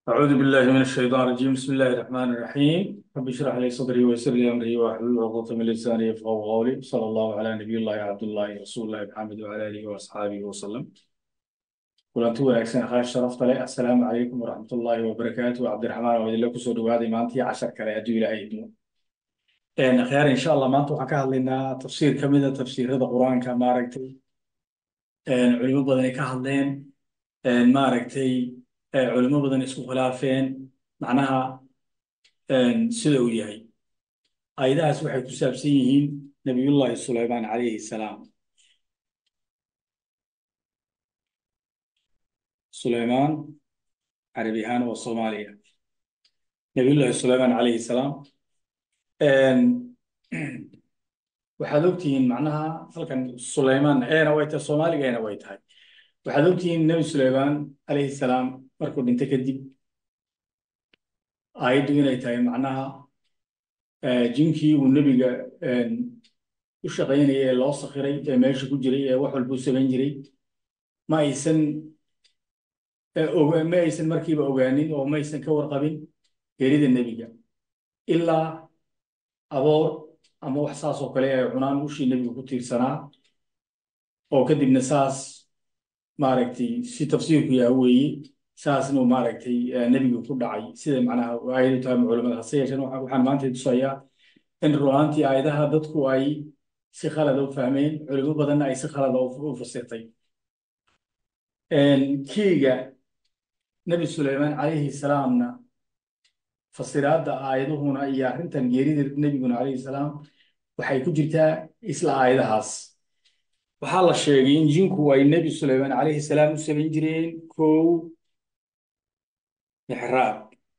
أعوذ بالله من الشيطان الرجيم بسم الله الرحمن الرحيم رب اشرح لي صدري ويسر لي أمري واحلل عقدة من لساني يفقهوا قولي صلى الله على نبي الله عبد الله رسول الله محمد وعلى آله وأصحابه وسلم kulanti wanaagsan akhaar sharafta leh assalaamu calaykum waraxmatullaahi wabarakaatu cabdiraxmaan oo idinla kusoo dhawaaday maantii cashar kale hadduu ilaahay idmo akhyaar insha allah maanta waxaan ka hadlaynaa tafsiir ka mida tafsiirada qur-aanka maaragtay culimo badan ay ka hadleen maaragtay culimo badan isku khilaafeen macnaha sida uu yahay ayadahaas waxay ku saabsan yihiin nabiyullaahi sulaymaan calayhi salaam sulaymaan carabi ahaan waa soomaaliya nabiyullaahi sulaymaan calayhi salaam waxaad ogtihiin macnaha halkan sulaymaan eena way tahay soomaaliga eena way tahay waxaad ogtihiin nebi sulaymaan calayhi salaam markuu dhinto kadib aayaddu inay tahay macnaha jinkii uu nebiga u shaqaynayay ee loo sakhiray ee meesha ku jiray ee wax walbuu samayn jiray ma aysan ma aysan markiiba ogaanin oo ma aysan ka warqabin geerida nebiga ilaa aboor ama wax saas oo kale ay cunaan ushii nebiga ku tiirsanaa oo kadibna saas maaragtay si tafsiirku yaha weeye saasnuu maaragtay nebiga ku dhacay sida macnaha aayadu tahay culamada hase yeesheen waxaan maanta tusayaa in runaantii aayadaha dadku ay si khalada u fahmeen culimo badanna ay si khalada u fasirtay kiiga nebi sulaymaan calayhi salaamna fasiraadda aayaduhuna iyo arrintan geerida nebiguna calayhi salaam waxay ku jirtaa isla aayadahaas waxaa la sheegay in jinku ay nebi sulaymaan calayhi salaam u samayn jireen kow mixraab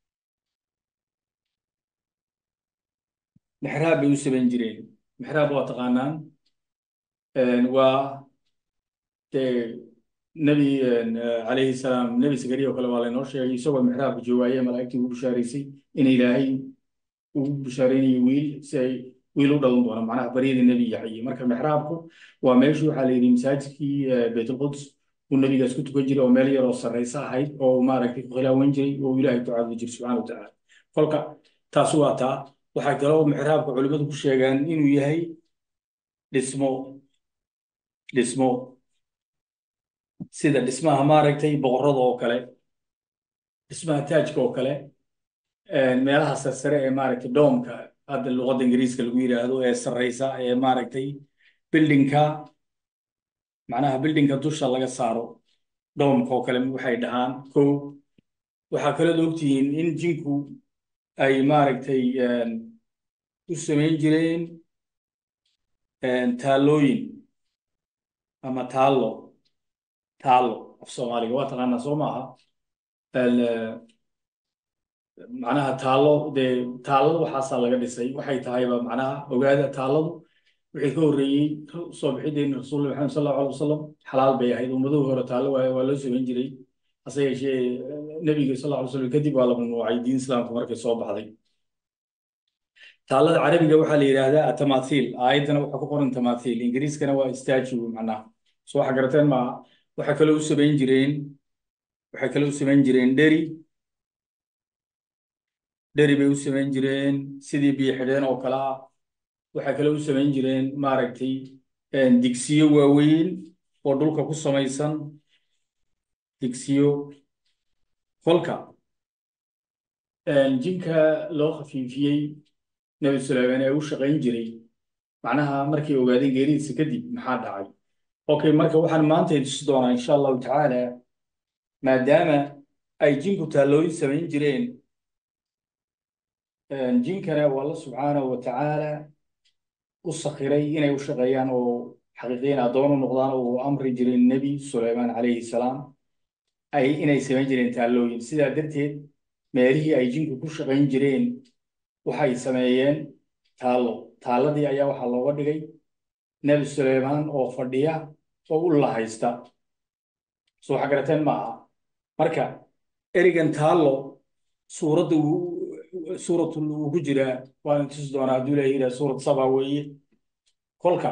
mixraab bay u samayn jireen mixraab waa taqaanaan waa dee nebi calayhi salaam nebi sakariya oo kale waa laynoo sheegay isagoo mixraabka joogaaye malaa'igtii ugu bishaaraysay in ilaahay ugu bishaaraynayo wiil si ay wiil u dhalan doono macnaha baryada nebi yaxye marka mixraabku waa meeshii waxaa la yidhi masaajidkii baytulquds uu nebigaas ku tukan jiray oo meel yar oo sarraysa ahayd oo maaragtay ku khilaawan jiray oo ilaahay ku caabudi jiray subxana wa tacaala kolka taas waa taa waxaa kaloo mixraabka culimmadu ku sheegaan inuu yahay dhismo dhismo sida dhismaha maaragtay boqorada oo kale dhismaha taajka oo kale meelaha sarsare ee maaragtay doomka hadda luqadda ingiriiska lagu yidhaahdo ee sarraysa ee maaragtay bildinka macnaha bildinka dusha laga saaro doomka oo kale waxay dhahaan kow waxaa kaloo ogtihiin in jinku ay maaragtay u samayn jireen taallooyin ama taallo taallo af soomaaliga waa taqaanaa soo maaha macnaha taallo dee taalladu waxaasaa laga dhisay waxay tahayba macnaha ogaada taalladu wixii ka horreeyey soo bixideenna rasuulullah maxamed sal allahu alay wasalam xalaal bay ahayd ummaduhu hore taallo waaye waa loo samayn jiray hase yeeshee nebiga sal allahu alay wasalam kadib waa la mamnuucay diin islaamka markay soo baxday taallada carabiga waxaa la yidhaahdaa tamaathiil aayaddana waxaa ku qoran tamaathiil ingiriiskana waa statue macnaha soo waxa garateen maaha waxay kaloo u samayn jireen waxay kaloo u samayn jireen dheri dheri bay u samayn jireen sidii biyo xidheen oo kale ah waxay kaloo u samayn jireen maaragtay digsiyo waaweyn oo dhulka ku samaysan digsiyo kolka jinka loo khafiifiyey nebi sulaymaan ee u shaqayn jiray macnaha markay ogaadeen geeridiisa kadib maxaa dhacay okay marka waxaan maanta tusi doonaa insha allahu tacaala maadaama ay jinku taallooyin samayn jireen jinkana waa alla subxaanahu wa tacaala u sakhiray inay u shaqeeyaan oo xaqiiqiyan addoon u noqdaan oo uu amri jiray nebi sulaymaan calayhi salaam ay inay samayn jireen taallooyin sidaa darteed meelihii ay jinku ku shaqayn jireen waxay sameeyeen taallo taalladii ayaa waxaa looga dhigay nebi sulaymaan oo fadhiya oo u lahaysta soo waxa garateen maaha marka erigan taallo suuradda suuratul uu ku jiraa waan tusi doonaa hadduu ilahay yidhaha suurad saba weeye kolka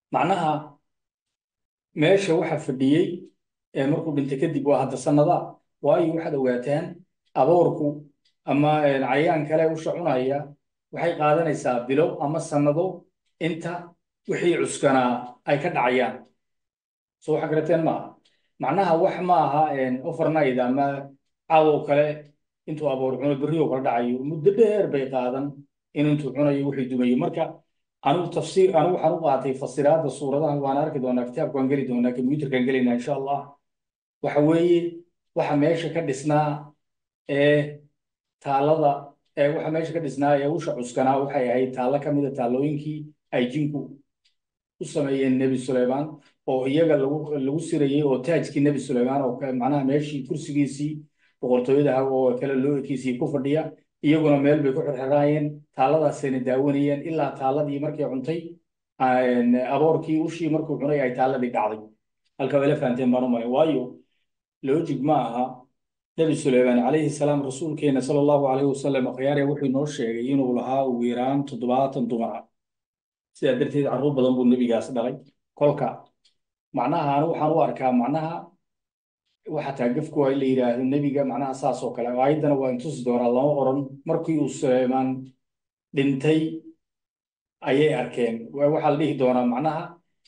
macnaha meesha waxa fadhiyey ee markuu dhintay kadib waa hadda sanada waayo waxaad ogaataan aboorku ama cayayaan kale usha cunaya waxay qaadanaysaa bilo ama sannado inta wixii cuskanaa ay ka dhacayaan soo waxa garateen maaha macnaha wax ma aha overnight ama cadow kale intuu aboor cuno berriyo kala dhacayo muddo dheer bay qaadan in intuu cunayo wixii dumayo marka anigu tafsiir anigu waxaan u qaatay fasiraadda suuradahan waan arki doonaa kitaabka waan geli doonaa computerkaan gelaynaa insha allah waxa weeye waxa meesha ka dhisnaa ee taalada ee waxa meesha ka dhisnaa ee usha cuskanaa waxay ahayd taallo ka mida taallooyinkii ay jinku u sameeyeen nebi suleymaan oo iyaga lagu lagu sirayey oo taajkii nebi suleymaan oo macnaha meeshii kursigiisii boqortooyada ah oo kale loo ekiisii ku fadhiya iyaguna meel bay ku xirxiraayeen taalladaasayna daawanayeen ilaa taalladii markay cuntay aboorkii ushii markuu cunay ay taalladii dhacday halka way la fahanteen baan u malay waayo logic ma aha nebi suleymaan calayhi salaam rasuulkeena sala allahu calayhi wasalam akhyaare wuxuu inoo sheegay inuu lahaa ugu yaraan toddobaatan dumar ah sidaa darteed carruur badan buu nebigaas dhalay kolka macnaha anu waxaan u arkaa macnaha waxa taagafku waa in la yidhaahdo nebiga macnaha saas oo kale aayaddana waa intusi doonaa lama oran markii uu suleymaan dhintay ayay arkeen waxaa la dhihi doonaa macnaha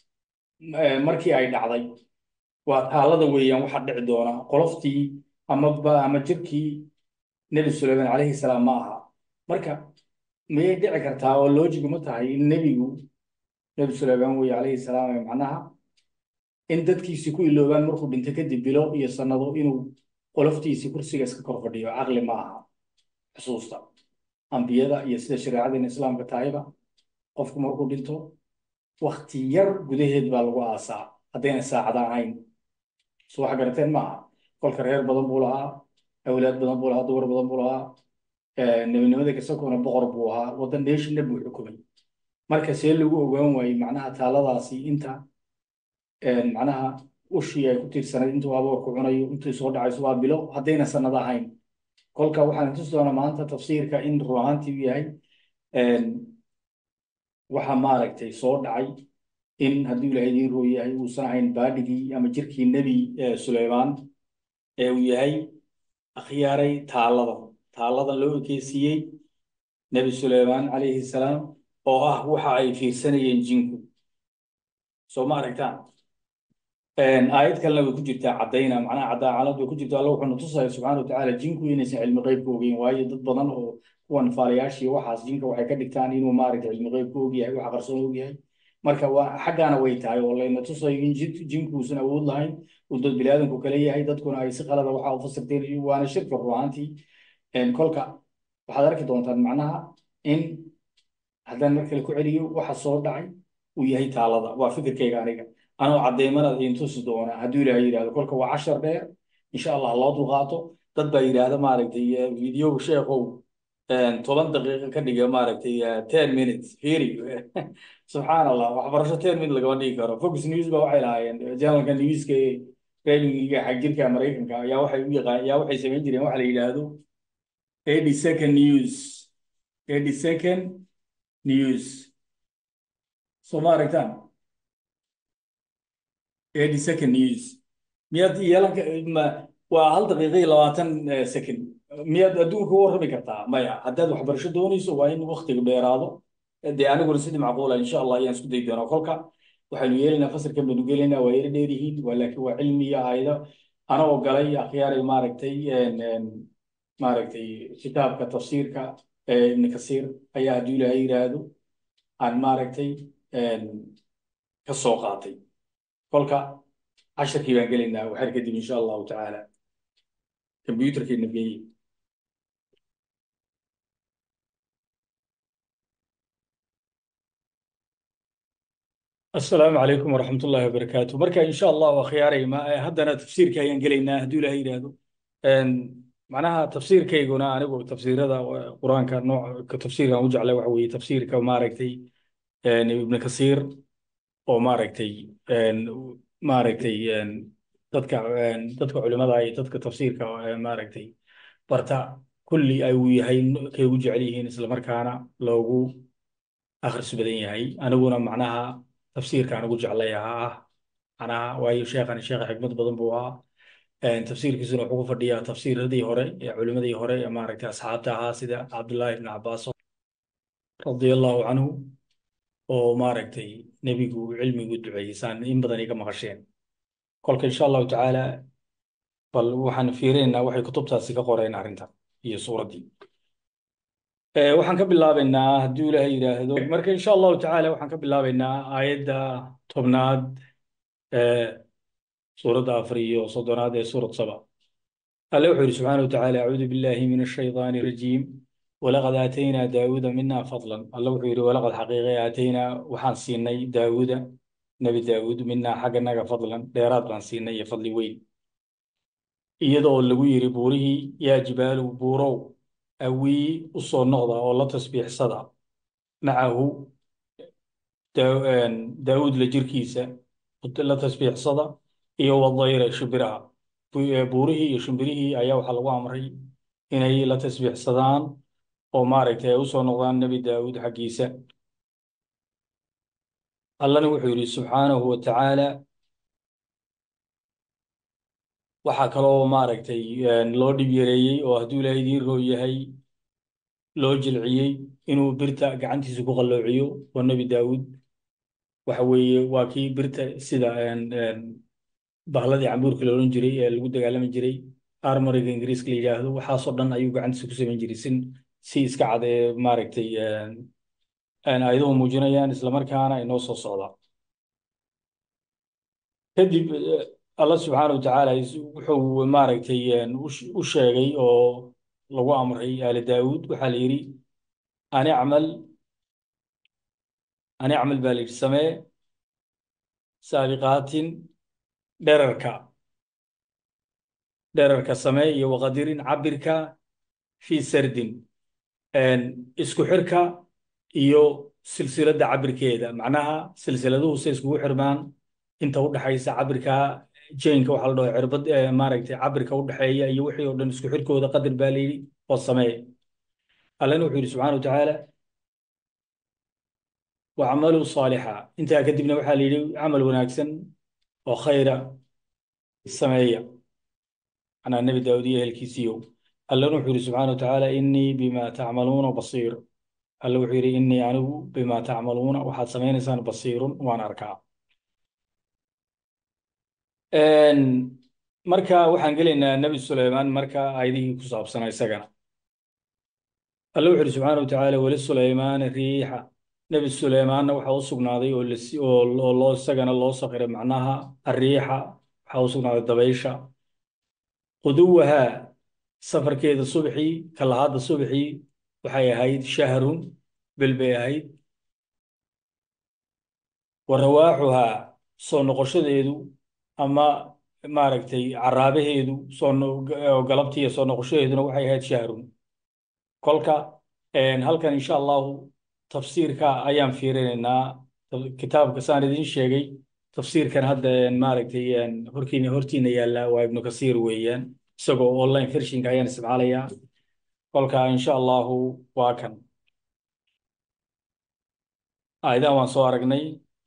markii ay dhacday waa taallada weeyaan waxa dhici doona qoloftii ama ama jirkii nebi suleymaan calayhi salaam ma aha marka miyay dhici kartaa oo loojigu ma tahay in nebigu nebi suleymaan weye calayhi salaam macnaha in dadkiisii ku iloobaan markuu dhinto kadib bilo iyo sannado inuu qoloftiisii kursiga iska kor fadhiyo caqli ma aha xusuusta ambiyada iyo sida shareecadeena islaamka tahayba qofku markuu dhinto wakti yar gudaheed baa lagu aasaa haddayna saacada ahayn so waxa garateen ma aha kolka reer badan buu lahaa awlaad badan buu lahaa dumar badan buu lahaa nebinimada kasakona boqor buu ahaa waddan dheeshinna buu xukumay marka see lagu ogaan waayey macnaha taaladaasi inta macnaha ushii ay ku tiirsanayd intuu aboorku cunayo intuu soo dhacayso waa bilo haddayna sannado ahayn kolka waxaan tusi doonaa maanta tafsiirka in run ahaantii u yahay waxa maaragtay soo dhacay in hadduu ilaahay idiin roo yahay uusan ahayn baadhigii ama jirkii nebi suleymaan ee uu yahay akhyaaray taallada taallada loo ekeysiiyey nebi suleymaan calayhi salaam oo ah waxa ay fiirsanayeen jinku soo ma aragtaan aayad kalena way ku jirtaa caddayna macnaha caddaa caalad way ku jirtaa alla wuxuuna tusaya subxaana watacaala jinku inaysan cilmi qeybka ogeyn waayo dad badan oo kuwan faalayaashii waxaas jinka waxay ka dhigtaan inuu maaragtay cilmi qeybka og yahay waxa qarsoon og yahay marka waa xaggaana way tahay oo layna tusayo in jinkuusan awood lahayn uu dad biniaadanku kale yahay dadkuna ay si qalada waxa u fasirteen waana shirka ruuxaantii kolka waxaad arki doontaan macnaha in haddaan mar kale ku celiyo waxa soo dhacay uu yahay taalada waa fikirkayga aniga anoo caddeymana idin tusi doona hadduu ilaahay yidhahdo kolka waa cashar dheer insha allah loo dulqaato dad baa yidhaahda maaragtay video sheekow toban daqiiqo ka dhiga maaragtay ten minutes fiiri subxaan allah waxbarasho ten minute lagama dhigi karo focus news ba waxay lahaayeen janalka newska ee raadiga xagjirka maraykanka ayaa waxay u yaqaan ayaa waxay samayn jireen waxa la yidhaahdo eighty second news eighty second news soo ma aragtaan eighty second news miyaad yeelan waa hal daqiiqa iyo labaatan second miyaad adduunka u warrami kartaa maya haddaad waxbarasho doonayso waa in waktiga dheeraado dee aniguna sidii macquula insha allah ayaan isku dayi doonaa kolka waxaynu yeelaynaa fasalkan baynu gelaynaa waa yara dheer yihiin waa laakiin waa cilmi iyo aayado ana ogolay akhyaaray maaragtay maaragtay kitaabka tafsiirka ibni kasiir ayaa hadduu ilaahay yidhaahdo aan maaragtay ka soo qaatay kolka casharkii baan gelaynaa waxar kadib insha allahu tacaala computerkeena geeye asalaamu calaykum waraxmat ullahi wabarakaatu marka insha allah waa khiyaaray haddana tafsiirka ayaan gelaynaa hadduu ilahay yidhaahdo macnaha tafsiirkayguna anigu tafsiirada qur-aanka nooc tafsiirkan u jeclay waxa weeye tafsiirka maaragtay ibnu kasiir oo maaragtay maaragtay dadka dadka culimada iyo dadka tafsiirka maaragtay barta kulli ay uu yahay kay ugu jecel yihiin islamarkaana loogu akhris badan yahay aniguna macnaha tafsiirkaan ugu jeclay ahaa ah macnaha waayo sheekhan sheekha xikmad badan buu ahaa tafsiirkiisuna wuxuu ku fadhiyaa tafsiiradii hore ee culimadii hore ee maaragtay asxaabta ahaa sida cabdullaahi ibn cabaas radia allahu canhu oo maaragtay nebigu cilmigu duceeyey saan in badan iga maqasheen kolka insha allahu tacaala bal waxaan fiirinaynaa waxay kutubtaasi ka qoreen arrintan iyo suuraddii waxaan ka bilaabaynaa hadduu ilaahay yidhaahdo marka insha allahu tacaala waxaan ka bilaabaynaa aayadda tobnaad ee suuradda afar iyo soddonaad ee suurad saba alle wuxuu yidhi subxaana wa tacaala acuudu billahi min ashaydaani arajiim walaqad aataynaa daawuuda mina fadlan alle wuxuu yidhi walaqad xaqiiqe aataynaa waxaan siinay daawuuda nebi daawuud minaa xagganaga fadlan dheeraad baan siinay iyo fadli weyn iyadoo lagu yidhi buurihii yaa jibaalu buurow awii u soo noqda oo la tasbiixsada macahu daawuud la jirkiisa la tasbiixsada iyo wadayra shimbiraha buurihii iyo shimbirihii ayaa waxaa lagu amray inay la tasbiixsadaan oo maaragtay ay u soo noqdaan nebi daawuud xaggiisa allana wuxuu yidhi subxaanahu wa tacaala waxaa kaloo maaragtay loo dhib yareeyey oo hadduu ilaahay idiin roo yahay loo jilciyey inuu birta gacantiisa ku qalloociyo oo nebi daawuud waxa weeye waa kii birta sida bahladii cambuurka la odhan jiray ee lagu dagaalami jiray armoriga ingiriiska la yidhaahdo waxaasoo dhan ayuu gacantiisa ku samayn jiray sin si iska cad ee maaragtay ayaduhu muujinayaan islamarkaana inoo soo socda kadib allah subxaana wa tacaala wuxuu maaragtay u sheegay oo lagu amray aali daawuud waxaa la yidhi an icmal an icmal baa la yidhi samee saabiqaatin dherarka dherarka samee iyo waqadirin cabirka fii sardin isku xirka iyo silsiladda cabirkeeda macnaha silsiladuhu se iskugu xirmaan inta u dhaxaysa cabirka jaynka waxaa la dhaho cirbad maaragtay cabirka u dhexeeya iyo wixii oo dhan isku xirkooda qadar baa la yidhi oo samee allana wuxuu yidhi subxana wa tacaala wacmaluu saalixa intaa kadibna waxaa la yidhi camal wanaagsan oo khayra sameeya anaa nebi daawud iyo ehelkiisiiyo allana wuxuu yidhi subxana wa tacaala innii bima tacmaluuna basiir alla wuxuu yidhi innii anigu bima tacmaluuna waxaad samaynaysaan basiirun waan arkaa marka waxaan gelaynaa nebi suleymaan marka aayadihii ku saabsanaa isagana alla wuxu uhi subxaana wa tacaala weli suleymaan riixa nebi suleymaanna waxaa u sugnaaday oo loo isagana loo sakiray macnaha arriixa waxaa u sugnaaday dabaysha quduwahaa safarkeeda subxii kalahaadda subxii waxay ahayd shahrun bil bay ahayd wa rawaaxuhaa soo noqoshadeedu ama maaragtay caraabaheedu soo galabtiiyo soo noqoshadeeduna waxay ahayd shahrun kolka halkan insha allahu tafsiirka ayaan fiirinaynaa kitaabka saan idiin sheegay tafsiirkan hadda maaragtay horkiina hortiina yaalla waa ibnu kasiir weeyaan isagoo online vershinka ayaan isticmaalayaa kolka insha allahu waa kan aayadahan waan soo aragnay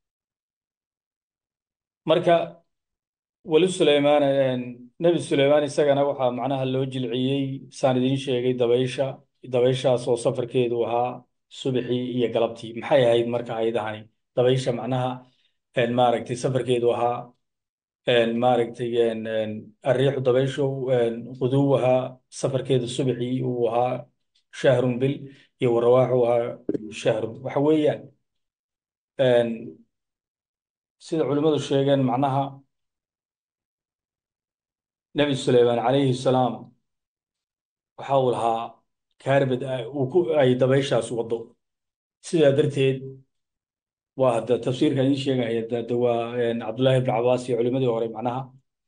marka weli suleymaan nebi suleymaan isagana waxaa macnaha loo jilciyey saan idiin sheegay dabaysha dabayshaas oo safarkeedu ahaa subaxii iyo galabtii maxay ahayd marka aayadahani dabaysha macnaha maaragtay safarkeedu ahaa maaragtay arriixu dabayshu quduwaha safarkeedu subaxii uu ahaa shahrun bil iyo warawaaxu ahaa shahrun waxa weeyaan sida culimmadu sheegeen macnaha nebi suleymaan calayhi salaam waxa uu lahaa kaarbad ay dabayshaas waddo sidaa darteed waa hadda tafsiirkan idiin sheegaya de waa cabdullaahi ibn cabaas iyo culimadii hore macnaha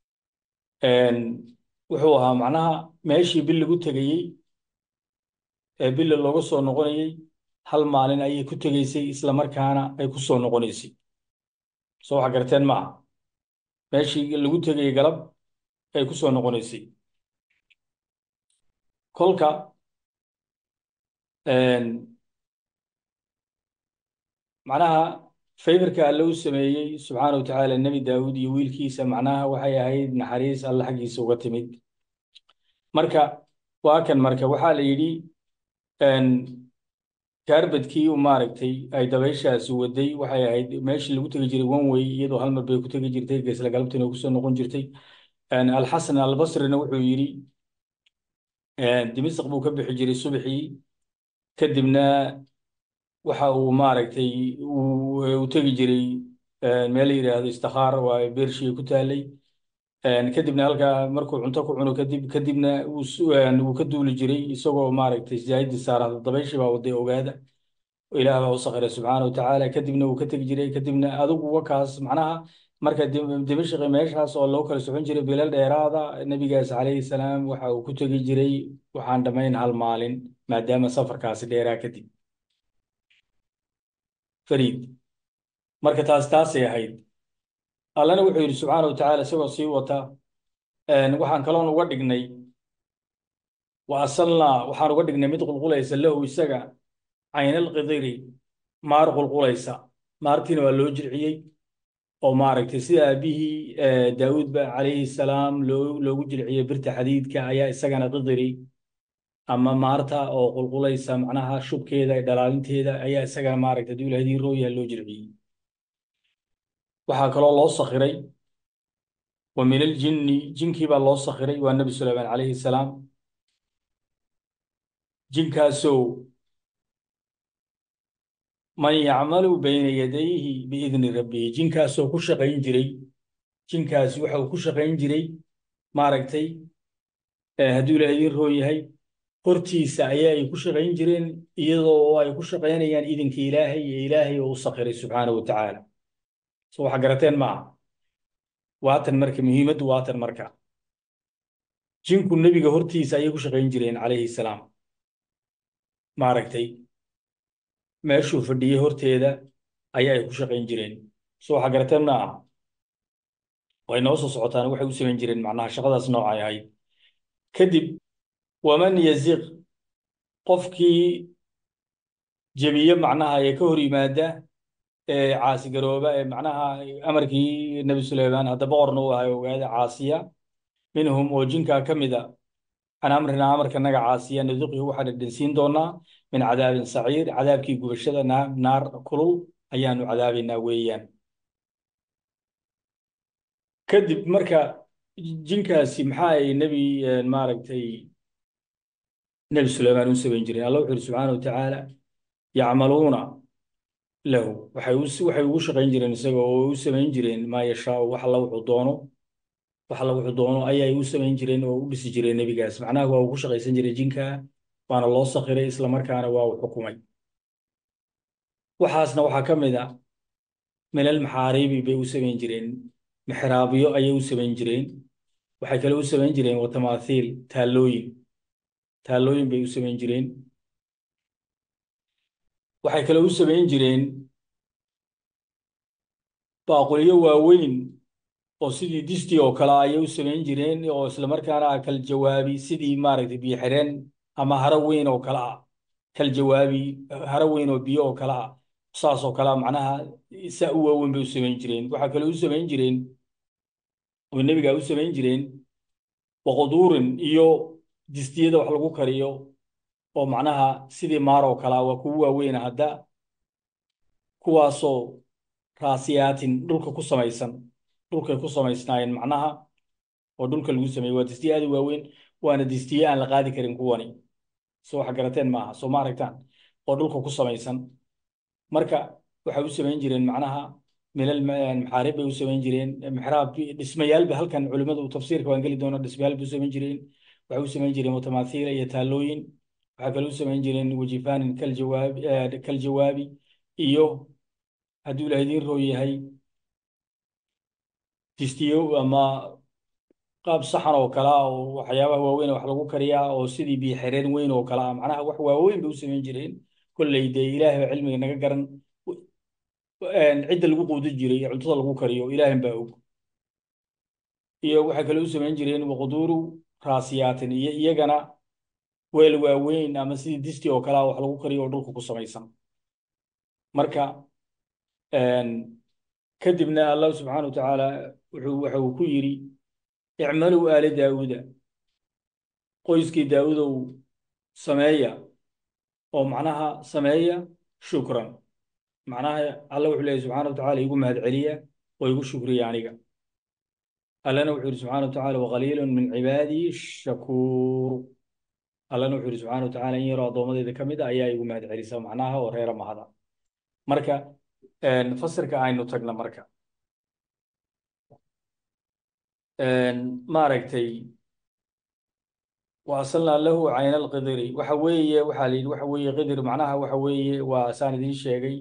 wuxuu ahaa macnaha meeshii bil lagu tegayey ee billa looga soo noqonayey hal maalin ayay ku tegaysay isla markaana ay ku soo noqonaysay soo waxa garteen ma aha meeshii lagu tegayey galab ay ku soo noqonaysay kolka macnaha fayrka alle u sameeyey subxaana wa tacaala nebi daawuud iyo wiilkiisa macnaha waxay ahayd naxariis alle xaggiisa uga timid marka waa kan marka waxaa la yidhi kaarbadkii u maaragtay ay dabayshaasi waday waxay ahayd meeshii lagu tegi jiray one way iyadoo hal mar bay ku tegi jirtay geesla galabtina kusoo noqon jirtay alxasan albasrina wuxuu yidhi dimisq buu ka bixi jiray subaxii kadibna waxa uu maaragtay u tegi jiray meel la yidhaahdo istikhaar waa beershii ku taalay kadibna halkaa markuu cunto ku cuno kadib kadibna wuu ka duuli jiray isagoo maaragtay zaahidii saarada dabayshii baa waday ogaada ilaah baa u sakhiray subxaana wa tacaala kadibna wuu ka tegi jiray kadibna adigu wakaas macnaha marka dimashqi meeshaas oo loo kala socon jiray bilal dheeraada nebigaas calayhi salaam waxa uu ku tegi jiray waxaan dhammayn hal maalin maadaama safarkaasi dheeraa kadib fariid marka taas taasay ahayd allana wuxuu yidhi subxaana wa tacaala isagoo sii wata waxaan kaloon uga dhignay wa asalnaa waxaan uga dhignay mid qulqulaysa lahu isaga caynalqidiri maar qulqulaysa maartiina waa loo jirciyey oo maaragtay sida aabihii daawuud ba calayhi salaam loo loogu jirciyey birta xadiidka ayaa isagana qidiri ama maarta oo qulqulaysa macnaha shubkeeda dhalaalinteeda ayaa isagana maaragtay haduu ilaahdii rooyaha loo jirciyey waxaa kaloo loo sakhiray wa min aljinni jinkii baa loo sakhiray waa nebi sulaymaan calayhi salaam jinkaasoo man yacmalu bayna yadayhi biidni rabbihi jinkaasoo ku shaqayn jiray jinkaasi waxa uu ku shaqayn jiray maaragtay hadduu ilaah idiin roon yahay hortiisa ayaa ay ku shaqayn jireen iyadoo ay ku shaqaynayaan idinka ilaahay iyo ilaahay oo u sakhiray subxaana wa tacaala so waxa garateen maaha waatan marka muhiimaddu waatan marka jinku nebiga hortiisa ayay ku shaqayn jireen calayhi salaam maaragtay meeshuu fadhiyey horteeda ayaa ay ku shaqayn jireen so waxa garateen maaha way noo soo socotaan waxay u samayn jireen macnaha shaqadaas noocay ahayd kadib waman yaziq qofkii jebiye macnaha ee ka hor yimaada ee caasigarooba ee macnaha amarkii nebi suleymaan hadda boqorna uu ahay ogaada caasiya minhum oo jinkaa ka mida can amrina amarkanaga caasiya nuduqihi waxaan dhedhensiin doonaa min cadaabin saciir cadaabkii gubashada naar kulul ayaanu cadaabaynaa weeyaan kadib marka jinkaasi maxaa ay nebi maaragtay nebi suleymaan u samayn jireen alla wuxu uhi subxaana wa tacaala yacmaluuna lahu waxay waxay ugu shaqayn jireen isaga oo u samayn jireen maa yashaau wax alla wuxuu doono wax alla wuxuu doono ayay u samayn jireen oo u dhisi jireen nebigaas macnaha waa uu ku shaqaysan jiray jinka waana loo sakhiray islamarkaana waa uu xukumay waxaasna waxaa ka mid a milal maxaariibi bay u samayn jireen mixraabyo ayay u samayn jireen waxay kale u samayn jireen watamaathiil taallooyin taallooyin bay u samayn jireen waxay kale u samayn jireen baaqulyo waaweyn oo sidii distii oo kale ayay u samayn jireen oo islamarkaana kal jawaabi sidii maaragtay biyo xireen ama haro weyn oo kale ah kal jawaabi haro weyn oo biyo oo kale ah saas oo kale macnaha saa u waaweyn bay u samayn jireen waxaa kale u samayn jireen oo nebigaa u samayn jireen waqduurin iyo distiyada wax lagu kariyo oo macnaha sidii maar oo kalea waa kugu waaweyna hadda kuwaasoo raasiyaatin dhulka ku samaysan dhulkay ku samaysnaayeen macnaha oo dhulka lagu sameeyey waa distiye aad u waaweyn waana distiye aan la qaadi karin kuwani so waxa garateen maaha soo ma aragtaan oo dhulka ku samaysan marka waxay u samayn jireen macnaha milal maxaarib bay u samayn jireen mixraab dhismayaalba halkan culimmadu tafsiirka waan geli doona dhismayaal bay u samayn jireen waxay u samayn jireen mutamaathiila iyo taallooyin waxay kale u samayn jireen wajifaanin kaljawaabi kaljawaabi iyo hadduu ilaah idiin roo yahay distiyo ama qaab saxan oo kale ah oo waxyaabaha waaweyn wax lagu kariyaa oo sidii biyo xireen weyn oo kale ah macnaha wax waaweyn bay u samayn jireen kolley dee ilaahay baa cilmiga naga garan cidda lagu quudi jiray ee cuntada lagu kariyo ilaahan baa og iyo waxay kale u samayn jireen waqduuru raasiyaatin iyo iyagana weel waaweyn ama sidii disti oo kale ah wax lagu kariyo oo dhulka ku samaysan marka kadibna allah subxaana wa tacaala wuxuu waxa uu ku yidhi icmaluu aala daawuuda qoyskii daawudow sameeya oo macnaha sameeya shukran macnaha alla wuxuu leeyahy subxana wa tacala igu mahad celiya oo igu shukriya aniga allana wuxuu yidhi subxana wa tacala waqaliilun min cibaadii shakuur allana wuxuu yidhi subxana wa tacala in yaroo addoommadeyda ka mid a ayaa igu mahad celisa macnaha oo reera mahada marka fasirka aynu tagna marka maaragtay waasalnaa lahu cayna alqidiri waxa weeye waxaa la yidhi waxa weeye qidir macnaha waxa weeye waa saan idiin sheegay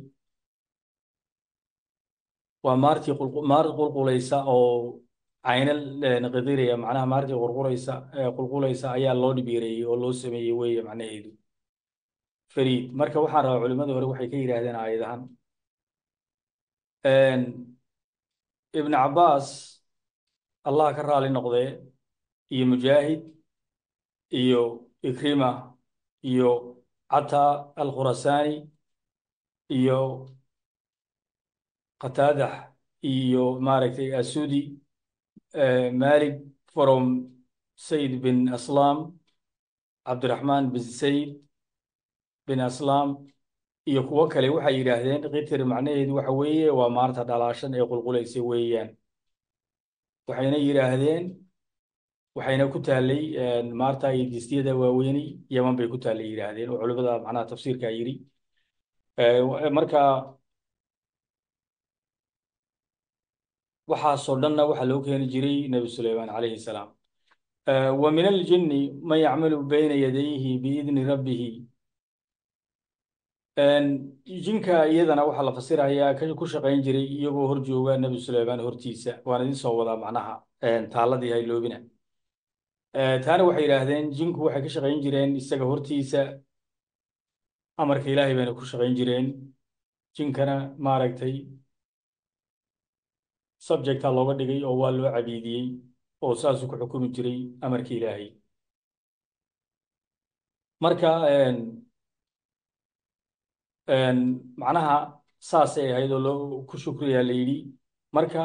waa maartii maar qulqulaysa oo cayna qidiriya macnaha maartii qulqulaysa qulqulaysa ayaa loo dhibiireeyey oo loo sameeyey weeye macnaheedu fariid marka waxaan rabaa culimmada hore waxay ka yidhaahdeen aayadahan ibn cabbaas allah ka raali noqdee iyo mujaahid iyo ikrima iyo cata alkhurasaani iyo qataadax iyo maaragtay asudi malik from sayd bin aslam cabdiraxmaan bin sayd bin aslam iyo kuwo kale waxay yidhaahdeen kitir macnaheedu waxa weeye waa maarta dhalaashan ee qulqulaysa weeyaan waxayna yidhaahdeen waxayna ku taallay maarta iyo distyada waaweyni yaman bay ku taallay yidhaahdeen oo culimada macnaha tafsiirkaa yidhi marka waxaasoo dhanna waxaa loo keeni jiray nebi suleymaan calayhi salaam wa min aljinni man yacmalu bayna yadayhi biidni rabbihi jinka iyadana waxaa la fasirayaa ku shaqayn jiray iyagoo hor jooga nebi suleymaan hortiisa waan idin soo wadaa macnaha taaladii hayloobina taana waxay yidhaahdeen jinku waxay ka shaqayn jireen isaga hortiisa amarka ilaahay bayna ku shaqayn jireen jinkana maaragtay subjecta looga dhigay oo waa loo cabiidiyey oo saasuu ku xukumi jiray amarka ilaahay marka macnaha saasay ahayd oo loo ku shukriyaa la yidhi marka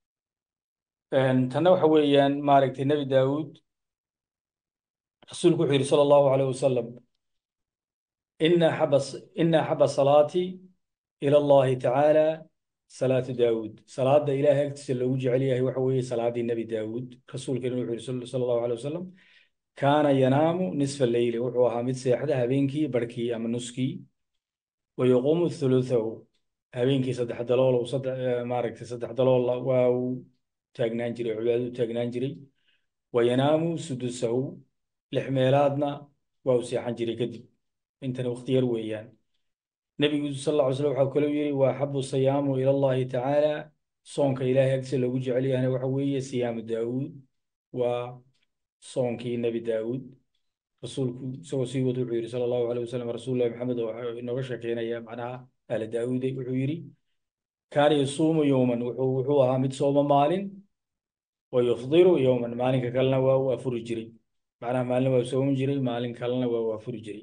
tanna waxa weeyaan maaragtay nebi daawuud rasuulku wuxuu yidhi sala allahu alayh wasalam ina axaba ina axaba salaati ila allahi tacaala salaatu daawuud salaada ilaahay agtiisa loogu jecel yahay waxa weeye salaadii nebi daawuud rasuulkeena wuxuu yidhi sala allahu alayh wasalam kaana yanaamu nisfa leyli wuxuu ahaa mid seexda habeenkii barhkii ama nuskii wayaquumu thuluthahu habeenkii saddex dalool maaragtay saddex dalool waa uu taagnaan jiray cibaadadu taagnaan jiray wayanaamu sudusahu lix meelaadna waa uu seexan jiray kadib intana waqti yar weeyaan nebigu sal alla ly slam waxaa kaloo yidhi waa axabu siyaamu ila allahi tacaala soonka ilaahay agtiisa loogu jecel yahayna waxa weeye siyaamu daawuud waa soonkii nebi daawuud rasuulku isagoo sii wad wuxuu yidhi sala allahu alayh wasalam rasuulullahi maxamed oo inooga sheekeynaya macnaha aala daawuude wuxuu yidhi kaana yasuumu yowman wuxuu wuxuu ahaa mid sooma maalin wa yufdiru yowman maalinka kalena waa uu afuri jiray macnaha maalin waa soomi jiray maalin kalena waa uu afuri jiray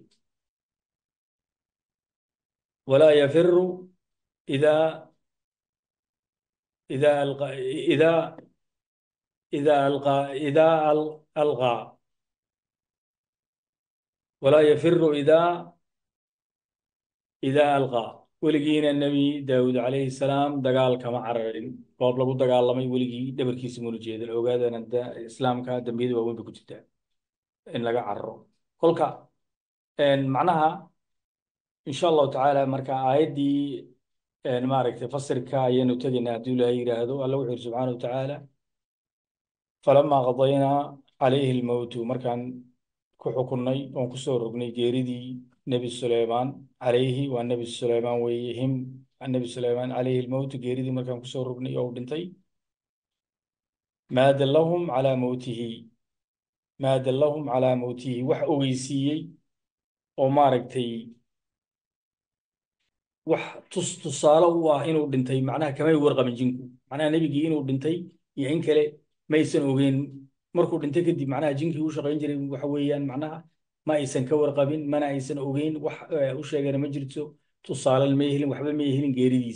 walaa yafiru idaa idaa alqa idaa idaa alqa idaa alqaa walaa yafiru idaa idaa alqaa weligiina nebi daawuud calayhi salaam dagaal kama cararin goob lagu dagaalamay weligii dhabarkiisa muna jeedan ogaadana islaamka dambiyada waaweyn bay ku jirtaa in laga cararo kolka macnaha insha allahu tacaala marka aayaddii maaragtay fasirka ayaynu tegaynaa hadduu ilaahay yidhaahdo alla wuxuu yidhi subxaana wa tacaala falamaa qadaynaa calayhi lmowtu markaan ku xukunnay oon ku soo rognay geeridii nebi suleymaan calayhi waa nebi suleymaan weeye him nebi suleymaan calayhi lmowtu geeridii markaan kusoo rognay oo u dhintay maa dallahum calaa mowtihi maa dallahum calaa mowtihi wax ogeysiiyey oo maaragtay wax tus tusaale u ah inuu dhintay macnaha kamay warqabin jinku macnaha nebigii inuu dhintay iyo in kale maysan ogeyn markuu dhintay kadib macnaha jinkii u shaqayn jiray waxa weeyaan macnaha ma aysan ka warqabin mana aysan ogeyn wax u sheegana ma jirto tusaalan may helin waxba may helin geeridiisa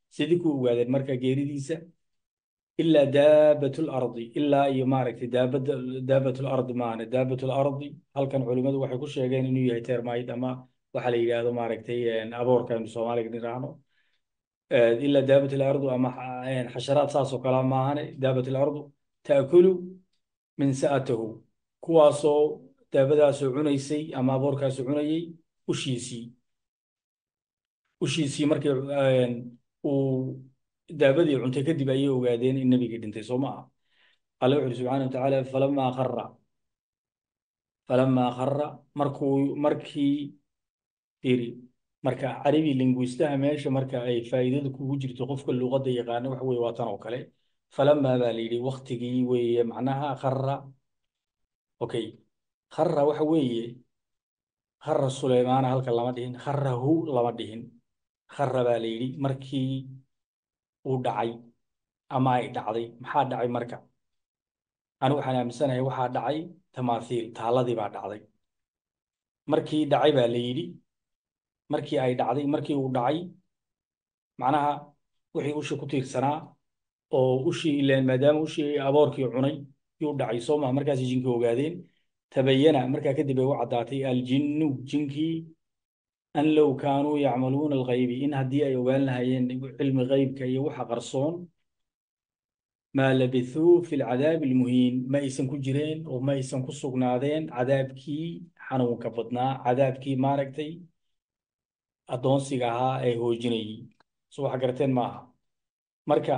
sidii ku ogaadeen marka geeridiisa ilaa daabatul ardi ilaa iyo maaragtay daabada daabatul ardi maahane daabatul ardi halkan culimmadu waxay ku sheegeen inuu yahay termite ama waxa la yidhaahdo maaragtay aboorka aynu soomaaliga niraahno ilaa daabatul ardu ama xasharaad saas oo kale maahane daabatul ardu taakulu min sa'atahu kuwaasoo daabadaasoo cunaysay ama aboorkaasoo cunayay ushiisii ushiisii markii uu daabadii cuntay kadib ayay ogaadeen in nebigii dhintay soo ma aha alle wuxu uhi subxaana wa tacaala falamaa khara falamaa khara markuu markii iri marka carabi linguistaha meesha marka ay faa'iidada kugu jirto qofka luqadda yaqaana waxa weye waa tan oo kale falamaa baa la yidhi waktigii weeye macnaha khara okay khara waxa weeye khara suleymaana halka lama dhihin kharahu lama dhihin khara baa la yidhi markii uu dhacay ama ay dhacday maxaa dhacay marka anigu waxaan aaminsanahay waxaa dhacay tamaathiil taaladii baa dhacday markii dhacay baa la yidhi markii ay dhacday markii uu dhacay macnaha wixii ushi ku tiirsanaa oo ushii ileen maadaama ushii aboorkii cunay yuu dhacay soo maha markaasay jinkii ogaadeen tabayana markaa kadib ay u caddaatay aljinnu jinkii an low kaanuu yacmaluuna alghaybi in haddii ay ogaan lahayeen cilmi ghaybka iyo waxa qarsoon maa labithuu fi lcadaabi almuhiin ma aysan ku jireen oo ma aysan ku sugnaadeen cadaabkii xanuunka badnaa cadaabkii maaragtay addoonsiga ahaa ee hoojinayay so wax garteen maaha marka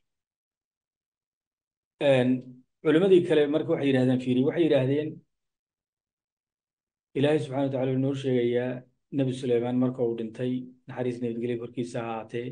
culimmadii kale marka waxay yidhahdeen fiiri waxay yidhaahdeen ilaahay subxana wa tacala noo sheegayaa nebi suleymaan marka uu dhintay naxariis nabadgelya korkiisa ahaatee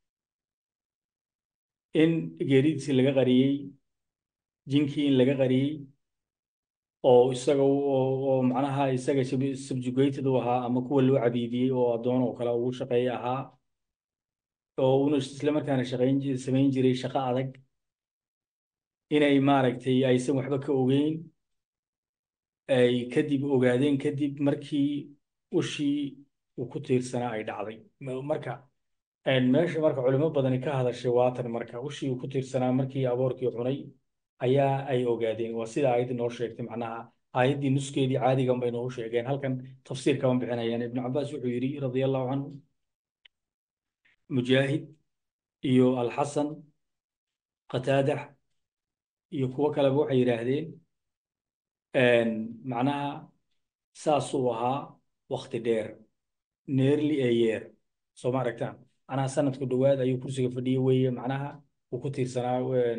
in geeridiisii laga qariyey jinkii in laga qariyey oo isaga oo macnaha isaga subjugated u ahaa ama kuwa loo cabiidiyey oo addoon oo kale ugu shaqeeye ahaa oo una isla markaana shaqayn samayn jiray shaqo adag inay maaragtay aysan waxba ka ogeyn ay kadib ogaadeen kadib markii ushii uu ku tiirsanaa ay dhacday marka meesha marka culimo badani ka hadashay waatan marka ushii uu ku tiirsanaa markii aboorkii cunay ayaa ay ogaadeen waa sida aayaddii noo sheegtay macnaha aayaddii nuskeedii caadigan bay noogu sheegeen halkan tafsiir kama bixinayaan ibnu cabaas wuxuu yidhi radia allahu canhu mujaahid iyo alxasan qataadax iyo kuwo kaleba waxay yidhaahdeen macnaha saasuu ahaa wakti dheer neerli ee yeer soo ma aragtaan macnaha sanadku dhowaad ayuu kursiga fadhiye weeye macnaha uu ku tiirsanaa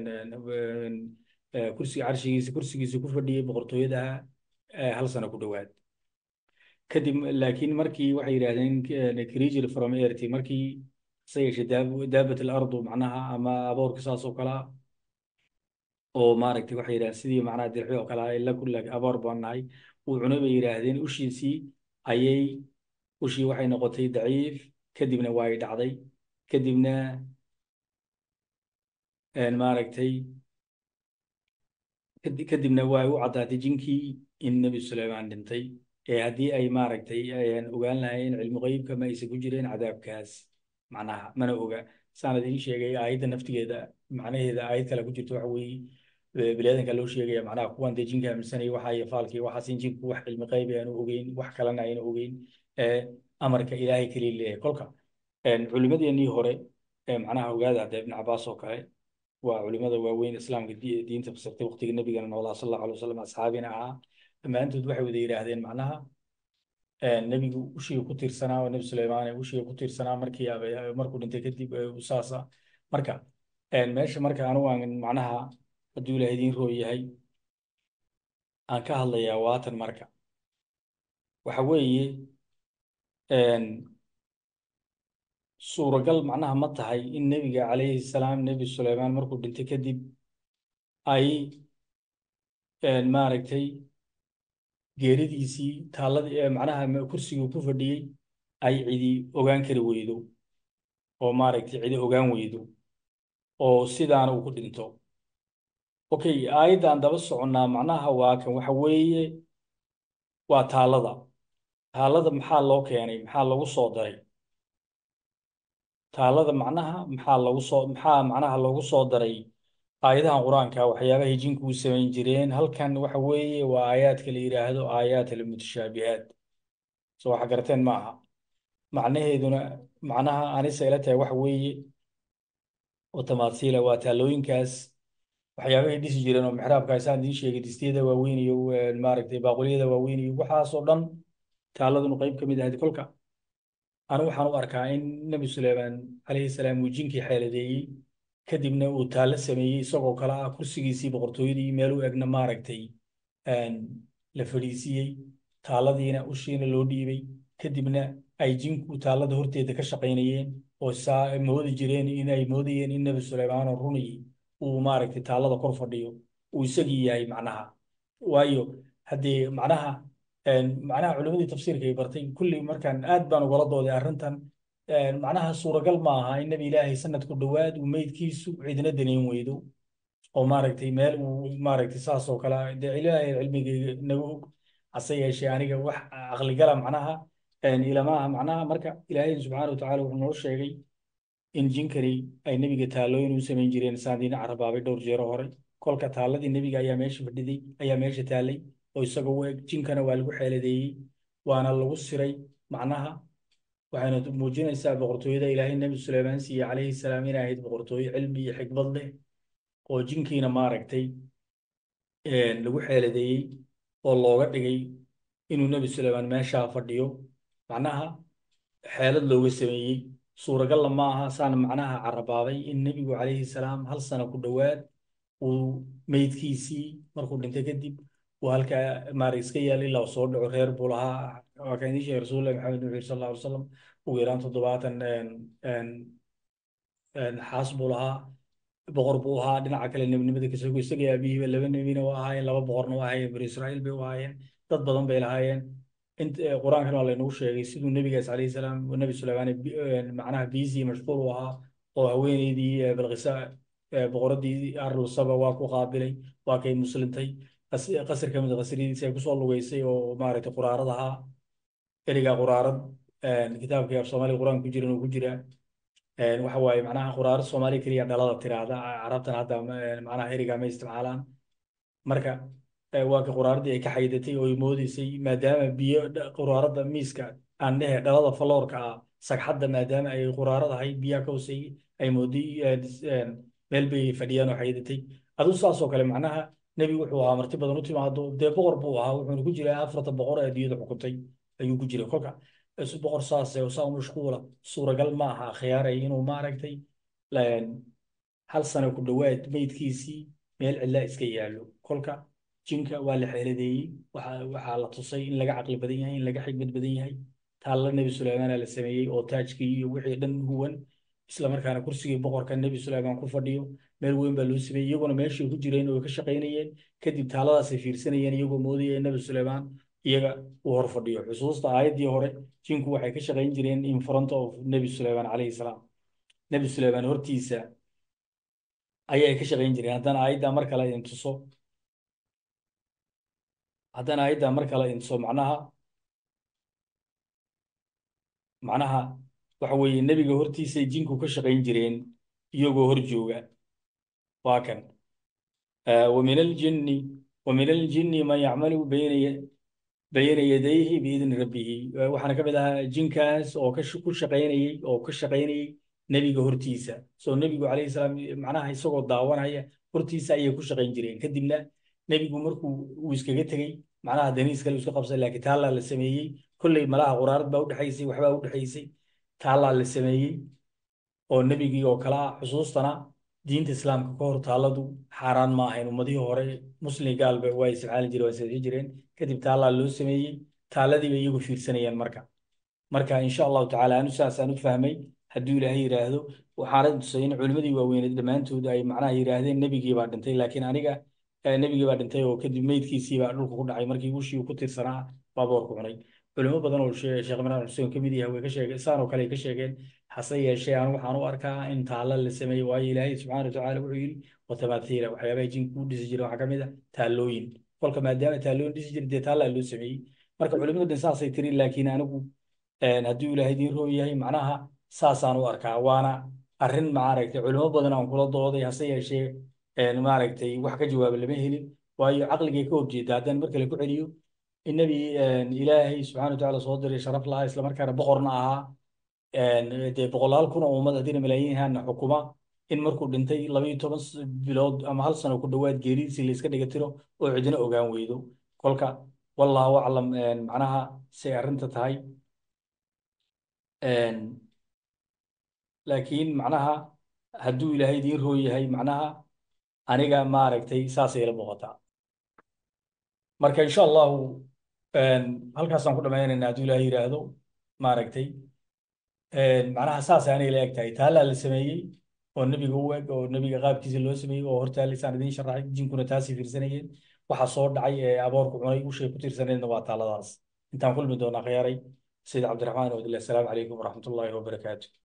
kursiga carshigiisa kursigiisa ku fadhiyey boqortooyadaha hal sano ku dhowaad kadib laakiin markii waxay yidhaahdeen creature from earth markii se yeeshee daabat alardu macnaha ama aboorka saas oo kalea oo maaragtay waxay yidhahdeen sidii macnaha dirxi oo kale ah ila kulla aboor baan nahay uu cunay bay yidhaahdeen ushiisii ayay ushii waxay noqotay daciif kadibna waa ay dhacday kadibna maaragtay kadibna waa u caddaatay jinkii in nebi suleymaan dhintay ee haddii ay maaragtay ogaan lahaayeen cilmu qeybka ma aysan ku jireen cadaabkaas macnaha mana oga saan idiin sheegay aayadda naftigeeda macnaheeda aayad kale ku jirto waxa weeye biniaadanka loo sheegaya macnaha kuwan dee jinka aaminsanaya waxa iyo faalkii waxaas in jinku wax cilmi qeyb aanu ogeyn wax kalena ayna ogeyn amarka ilaahay keliya leeyahay kolka culimadeenii hore macnaha ogaada hadda ibn cabaas oo kale waa culimada waaweyn islaamka diinta fasirtay waqtiga nebigana noolaa sal allahu alay wasalam asxaabina ahaa dhammaantood waxay wada yidhaahdeen macnaha nebigu ushiga ku tiirsanaa oo nebi suleymaan ushiga ku tiirsanaa markii markuu dhintay kadib saasa marka meesha marka anigu aan macnaha hadduu ilaah idiin roo yahay aan ka hadlayaa waatan marka waxa weeye suuragal macnaha ma tahay in nebiga calayhi salaam nebi suleymaan markuu dhintay kadib ay maaragtay geeridiisii taalladii macnaha kursigii ku fadhiyey ay cidi ogaan kari weydo oo maaragtay cidi ogaan weydo oo sidaana uu ku dhinto okay aayaddan daba soconnaa macnaha waa kan waxa weeye waa taallada taallada maxaa loo keenay maxaa lagu soo daray taalada macnaha maxaa lagu soo maxaa macnaha loogu soo daray aayadahan qur-aanka waxyaabahay jinku u samayn jireen halkan waxa weeye waa aayaadka la yidhaahdo aayaat almutashaabihaat soo waxa garteen ma aha macnaheeduna macnaha anise ila tahay waxa weeye oo tamaasiila waa taalooyinkaas waxyaabahay dhisi jireen oo mixraabka isaan idiin sheegay distiyada waaweyn iyo maaragtay baaquliyada waaweyn iyo waxaasoo dhan taaladunu qayb ka mid ahayd kolka anigu waxaan u arkaa in nebi suleymaan calayhi salaam uu jinkii xeeladeeyey kadibna uu taallo sameeyey isagoo kale ah kursigiisii boqortooyadii meel u egna maaragtay la fadhiisiiyey taaladiina ushiina loo dhiibay kadibna ay jinku taallada horteeda ka shaqaynayeen oo saa moodi jireen in ay moodayeen in nebi suleymaan oo runayay uu maaragtay taallada kor fadhiyo uu isagii yahay macnaha waayo haddee macnaha macnaha culimadii tafsiirka ay bartay kulli markaan aad baan ugala dooday arrintan macnaha suuragal ma aha in nebi ilaahay sanadku dhowaad uu meydkiisu cidina daneyn weydo oo maaragtay meel uu maaragtay saas oo kale dee ilaahay cilmigayga naga og hase yeeshee aniga wax aqligala macnaha ilamaha macnaha marka ilaahay subxaana watacaala wuxuu noo sheegay in jinkani ay nebiga taallooyin u samayn jireen saandiina carabaabay dhowr jeero hore kolka taalladii nebiga ayaa meesha fadhiday ayaa meesha taallay oo isagoo u eg jinkana waa lagu xeeladeeyey waana lagu siray macnaha waxayna muujinaysaa boqortooyada ilaahay nebi suleymaan siiye calayhi salaam inay ahayd boqortooyo cilmi iyo xikmad leh oo jinkiina maaragtay lagu xeeladeeyey oo looga dhigay inuu nebi suleymaan meeshaa fadhiyo macnaha xeelad looga sameeyey suuragalla ma aha saana macnaha carabaabay in nebigu calayhi salaam hal sano ku dhowaad uu meydkiisii markuu dhintay kadib uu halkaa maarag iska yaal ilaa uu soo dhaco reer buu lahaa waa kan idiin sheegay rasuulullahi maxamed nuux sal alla alay wasalam ugu yaraan toddobaatan xaas buu lahaa boqor buu ahaa dhinaca kale nebinimada kasogo isaga aabihiiba laba nebina u ahaayeen laba boqorna u ahaayeen bani israa'iil bay u ahaayeen dad badan bay lahaayeen qur-aankan waa laynagu sheegay siduu nebigaas calayhi salaam nebi suleymaan macnaha biisii mashquul u ahaa oo haweeneydii balqisa boqoradii arlusaba waa ku qaabilay waa kay muslintay qasir ka mid a qasridiisa ay kusoo lugeysay oo maaragtay quraarad ahaa erigaa quraarad kitaabkii af soomaaliga qur-aan ku jiran uu ku jiraa waxa waaye macnaha quraarad soomaaliya keliya dhalada tiraahda carabtan hadda macnaha erigaa ma isticmaalaan marka waa ka quraaradii ay ka xaydatay oo ay moodeysay maadaama biyo quraaradda miiska aan dhehe dhalada faloorka ah sagxadda maadaama ay quraarad ahay biyaha ka hooseeyey ay mooday meel bay fadhiyaan oo xaydatay aduu saasoo kale macnaha nebigu wuxuu ahaa marti badan u timaado dee boqor buu ahaa wuxuuna ku jiraa afarta boqor ee adduunyada xukuntay ayuu ku jiray kolka boqor saase oo saa mashquula suuragal ma aha khiyaaray inuu maaragtay hal sano ku dhowaad meydkiisii meel cidlaa iska yaallo kolka jinka waa la xeeladeeyey waxaa la tusay in laga caqli badan yahay in laga xigmad badan yahay taalla nebi suleymaana la sameeyey oo taajkii iyo wixii dhan huwan isla markaana kursigii boqorka nebi suleymaan ku fadhiyo meel weyn baa loo sameeyey iyaguna meeshay ku jireen oo ka shaqaynayeen kadib taaladaasay fiirsanayeen iyagoo moodaya in nebi suleymaan iyaga uu hor fadhiyo xusuusta aayaddii hore jinku waxay ka shaqayn jireen in front of nebi suleymaan calayhi salaam nebi suleymaan hortiisa ayay ka shaqayn jireen haddana aayaddaa mar kale idin tuso haddana aayaddaa mar kale idin tuso macnaha macnaha waxa weeye nebiga hortiisay jinku ka shaqayn jireen iyagoo hor jooga waa kan ومن الجن ومن الجن من يعمل بين بين يديه بإذن ربه waxaana ka mid ahaa jinkaas oo ka ku shaqaynayay oo ka shaqaynayay nebiga hortiisa soo nebigu calayhi salaam macnaha isagoo daawanaya hortiisa ayay ku shaqayn jireen kadibna nebigu markuu uu iskaga tegey macnaha daniis kale iska qabsan laakiin taallaa la sameeyey kolley malaha quraarad baa udhexaysay waxbaa udhexaysay taallaa la sameeyey oo nebigii oo kale ah xusuustana diinta islaamka ka hor taalladu xaaraan ma ahayn ummadihii hore muslim gaalba waa isticmaali jireen waa seexi jireen kadib taallaa loo sameeyey taalladii bay iyagu fiirsanayeen marka marka insha allahu tacaala anu saasaan u fahmay hadduu ilaahay yidhaahdo waxaana tusay in culimmadii waaweyneed dhammaantood ay macnaha yidhaahdeen nebigii baa dhintay laakiin aniga nebigii baa dhintay oo kadib meydkiisii baa dhulka ku dhacay markii ushii ku tirsanaa baa boorku cunay culimo badan oo sheekh imraan xuseen ka mid yahay way ka sheegeen saan oo kale ay ka sheegeen hase yeeshee anu waxaan u arkaa in taalla la sameeyey waayo ilaahay subxaana watacaala wuxuu yidhi watamaathiila waxyaabaha jinka u dhisi jira waxaa ka mid a taallooyin kolka maadaama taallooyin dhisi jira dee taallaa loo sameeyey marka culimadu dhan saasay tiri laakiin anigu hadduu ilaahay idiin roo yahay macnaha saasaan u arkaa waana arrin maaragtay culimo badan aan kula dooday hase yeeshee maaragtay wax ka jawaaba lama helin waayo caqligay ka horjeeda haddaan mar kale ku celiyo in nebi ilaahay subxana wa tacaala soo diray sharaf lahaa islamarkaana boqorna ahaa dee boqolaal kun oo ummad haddina malaayiinhaana xukuma in markuu dhintay laba iyo toban bilood ama hal sano ku dhowaad geeridiisii la iska dhiga tiro oo cidina ogaan weydo kolka wallahu aclam macnaha say arrinta tahay laakiin macnaha hadduu ilaahay idiin roo yahay macnaha aniga maaragtay saasay ila muuqataa marka insha allahu halkaasaan ku dhammaynaynaa hadduu ilaahay yidhaahdo maaragtay macnaha saasay aniga la eg tahay taallaa la sameeyey oo nebiga u eg oo nebiga qaabkiisa loo sameeyey oo hortaalisaan idiin sharaxay jinkuna taasay fiirsanayeen waxa soo dhacay ee aboorku cunay ushay ku tiirsaneedna waa taalladaas intaan kulmi doonaa khiyaaray sayid cabdiraxmaan abdillah asalaamu calaykum waraxmatullaahi wabarakaatu